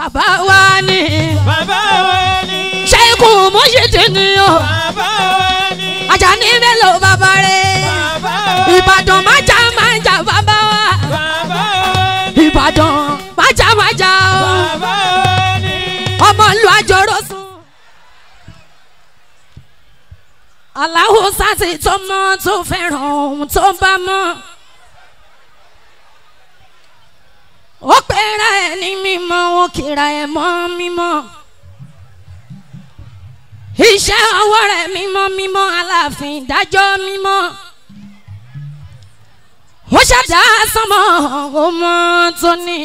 bàbá wa ni bàbá wa ni. ṣẹ́kù mọ́ṣẹ́tì ni o bàbá wa ni. Àjàní Bello bàbá rẹ̀ bàbá wa ni. Ìbàdàn májà májà bàbá wa bàbá wa ni. Ìbàdàn májà májà o bàbá wa ni. ọmọ ìlú àjọrò sùn. aláwo sáti tó mọ tó fẹ́ràn ohun tó bá mọ́. ó pera ẹ̀ ní mímọ́ ó kíra ẹ̀ mọ́ mímọ́. iṣẹ́ ọwọ́ rẹ̀ mímọ́ mímọ́ aláàfin ìdájọ́ mímọ́. ó ṣàdá sánmọ́ ọmọ tó ní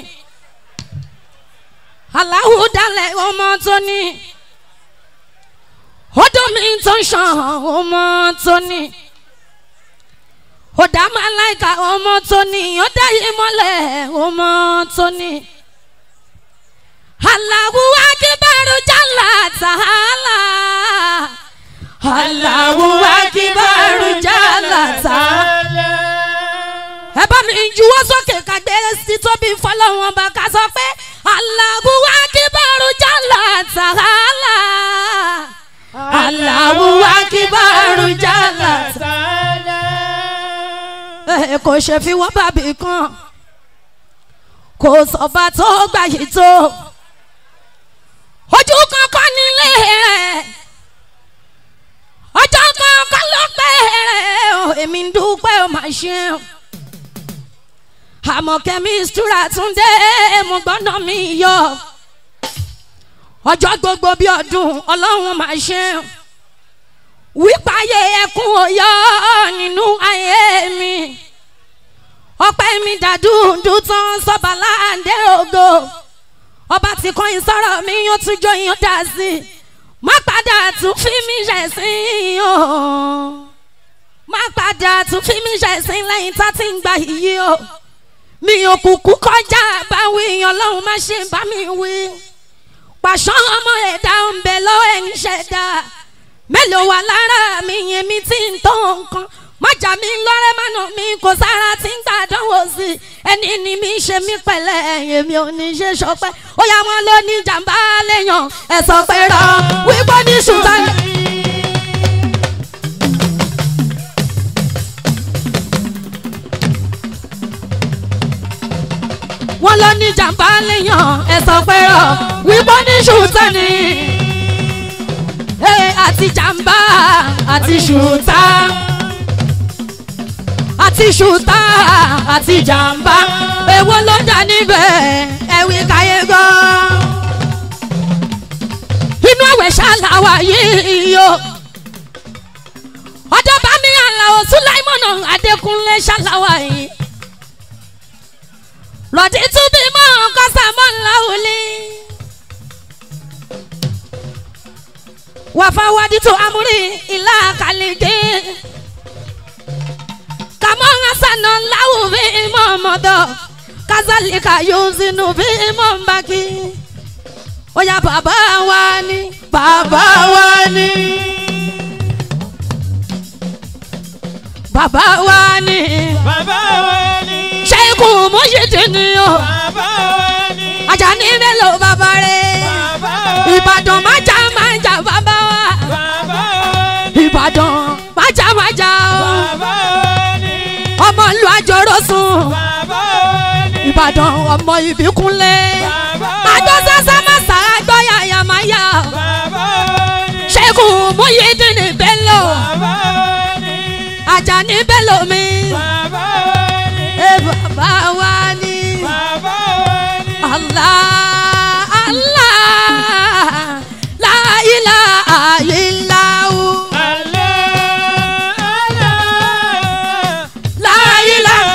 aláwo dalẹ̀ ọmọ tó ní odò mi tó ń ṣàn ọmọ tó ní ọ̀dà màláìka ọmọ tó ní ọ̀dà yìí mọ́lẹ̀ ọmọ tó ní aláwo akíbarú jàlá tààlà aláwo akíbarú jàlá tààlà ẹ bá mi juwọ́ sókè kàgbé sí tóbi fọlọ́wọ́n bá ká sọ pé Allahu akibaru jalla ta'ala Allahu akibaru jalla ta'ala. ẹ kò ṣe fi wọ́n bàbí kan kò sọ̀bà tó gbà yìí tó ojú kankan nílé rẹ̀ ọjọ́ kankan ló pẹ́ rẹ̀ o èmi ń dúpẹ́ o máa ṣeun àmọ́ kẹ́mísítúrà tún dé mo gbọ́dọ̀ mi yọ ọjọ́ gbogbo bí ọdún ọlọ́run máa ṣe wípa ayé ẹkún òyọ nínú ayé mi ọpẹ́ mi dàdúndú tán sọ́ba láǹdé ògo ọba tí kọ́ ìsọ̀rọ̀ mi yóò tún jó yín dá sí i má padà tún fi mí ṣẹ̀ sí i o má padà tún fi mí ṣẹ̀ sí i lẹ́yìn tá ti ń gba iyì o mi ò kúkú kọjá báwí ọlọ́run má ṣe bá mi wí. pàṣọ ọmọ ẹ̀dá ń bẹ lọ́wọ́ ẹ̀ ń ṣẹ̀dá mélòó wà lára mi yẹn mi ti ń tó nǹkan májà mi lọ́rẹ́ mánà mi kò sára tí ń gbàdánwò sí i ẹni ni mi ṣe mí pẹ̀lẹ́ èmi ò ní ṣe sọpẹ́ ó yá wọn ló ní jàǹbá léèyàn ẹ sọ pé rọ wípé ní ṣùgbọ́n. wọ́n lọ ní jàǹbá léèyàn ẹ sọ pé rọ wípé ní ṣùtá ni Ee, àti jàǹbá àti ṣùtá àti ṣùtá àti jàǹbá èwo ló dà níbẹ̀ ẹ̀wí káyé gbọ́ inú ẹ̀wẹ̀ ṣàlàwà yìí o ọjọ́ bá mi àlàó sùláìmọ̀nà adékúnlé ṣàlàwà yìí lọ́dí tún bí mọ́ kọ́sàmọ́ ńlá òní. wàfáwádìí tó amúrí ìlà kàlíkì kàmọ́ hasana láwù bí mọ́ mọ́dọ̀ kazalika yóò sínú bí mọ́ mbàkì. ó yá bàbá wa ni bàbá wa ni. bàbá wa ni bàbá wa ni. ṣẹ́kù mọ́ṣẹ́tì ni o bàbá wa ni. Àjàní Bello bàbá rẹ̀ bàbá wa ni. Ìbàdàn májà májà bàbá wa bàbá wa ni. Ìbàdàn májà májà o bàbá wa ni. ọmọ ìlú àjọrò sùn bàbá wa ni. Ìbàdàn ọmọ ìbíkúnlé bàbá wa àjọ sẹ́sẹ́ mẹ́sà àgbọ̀ yàyà máyà bàbá wa ni. Ṣẹ́kù Muyideen Bello bàbá wa ni. Àjàní Bello mi bàbá wa ni. ẹ bàbá wa ni bàbá wa ni. Allah Allah la ilaha illahu Allah, Allah, la ilaha.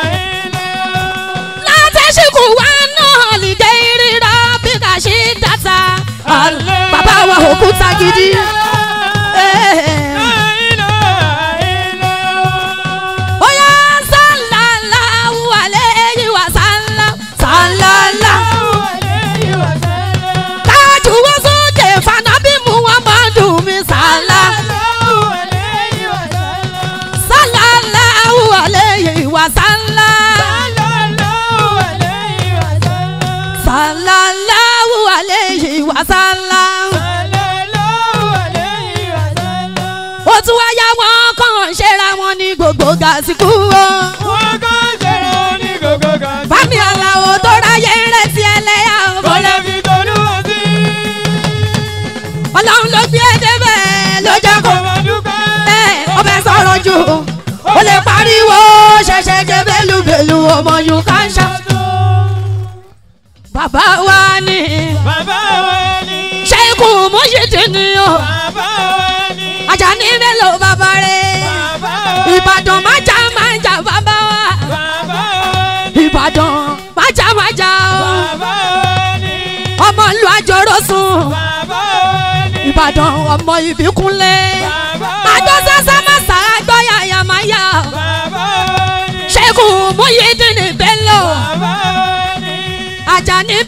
látẹ̀síkù wa náà lìdẹ́ ìrírá bí kà ṣe dáta. bàbá wa òkúta gidi. Eh. ó yá wọn ní gbogbo gàsíkú o. wọ́n kọ́ ṣẹ̀rọ ní gbogbo kan. bámi aláwo tó ráyè ń retí ẹlẹ́yà o. Bọ́lá fi tolúwa sí. ọlọ́run ló gbé débẹ̀ ló jẹ́ kó. Kò máa dúpẹ́. ẹ ó fẹ́ sọ̀rọ̀ jù ó lè pariwo ṣẹ̀ṣẹ̀ jẹ́ bẹ́lúbẹ́lú ọmọ yìí ká ń ṣá. bàbá wa ní Bàbá wa ni. ṣẹ́kù mọ́ṣẹ́tì ni o. Bàbá wa ni. Àjàní mélòó bàbá rẹ̀. Bàbá wa ni. Ìbàdàn májà májà bàbá wa. Bàbá wa ni. Ìbàdàn májà májà o. Bàbá wa ni. Ọmọ ìlú àjọrò sùn. Bàbá wa ni. Ìbàdàn ọmọ ìbíkúnlé. Bàbá wa Àjọ sẹ́sẹ́ máa sàrà gbọ́ yàyà máa yà. Bàbá wa ni. Ṣẹ́kù Múyídìní Bello. Bàbá wa ni. Àjàní